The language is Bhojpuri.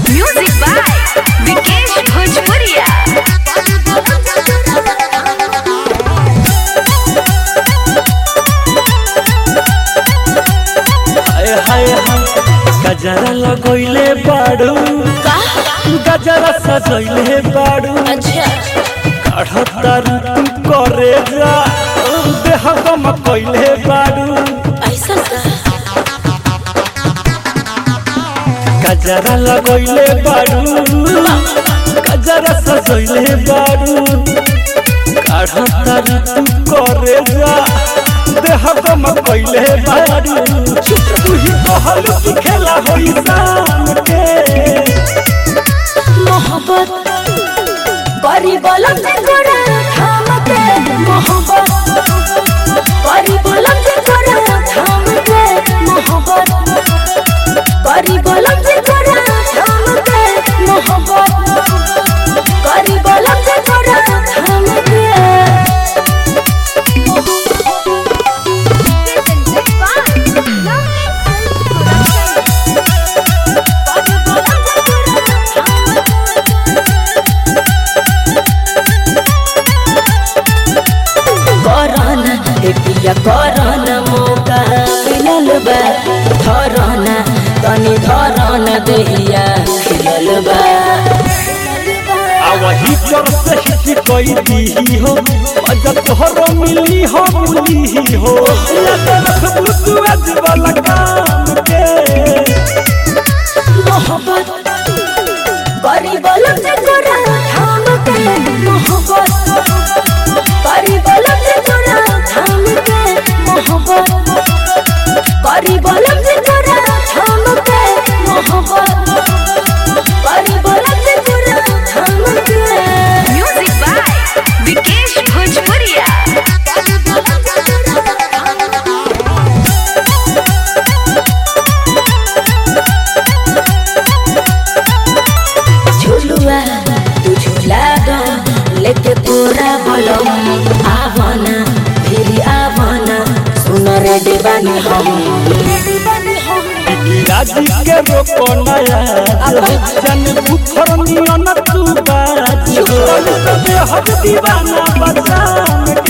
Music by Vikesh Bhojpuria. हाय हाय हाय गजरा लगोइले बाड़ू गजरा सजोइले बाड़ू अच्छा काढ़ता ऋतु करे जा देह गम कइले बाड़ू ऐसा का गजरा लगोइले बाड़ू गजरा सजोइले बाड़ू काढ़ता ऋतु करे जा देह गम कइले बाड़ू तू ही कहल कि खेला होई शाम के मोहब्बत बड़ी बलम से गोरा थाम के मोहब्बत बड़ी बलम से गोरा थाम के मोहब्बत बड़ी बलम से गोरा थाम के मोहब्बत बड़ी बलम से गोरा थाम के करना एटिया करना मौका मिलल बा धरना तनी धरना देहिया खिलल बा वही पर से हिट कोई दी हो अजब तोहर मिली हो मिली हो रखबू तू आज वाला काम के मोहब्बत गरीब लोग से तोरा थाम के मोहब्बत गरीब लोग से तोरा थाम के मोहब्बत गरीब लोग से तोरा थाम के मोहब्बत गरीब लोग से तोरा थाम के Music by Vikesh Bhojpuria. झुलुआ तू झूला दो लेके पूरा बोलो आवना फिर आवना सुन रे दीवानी हम राजी के रोको नया जन बुखर नियन तू बाज हो दे हद दीवाना बचाम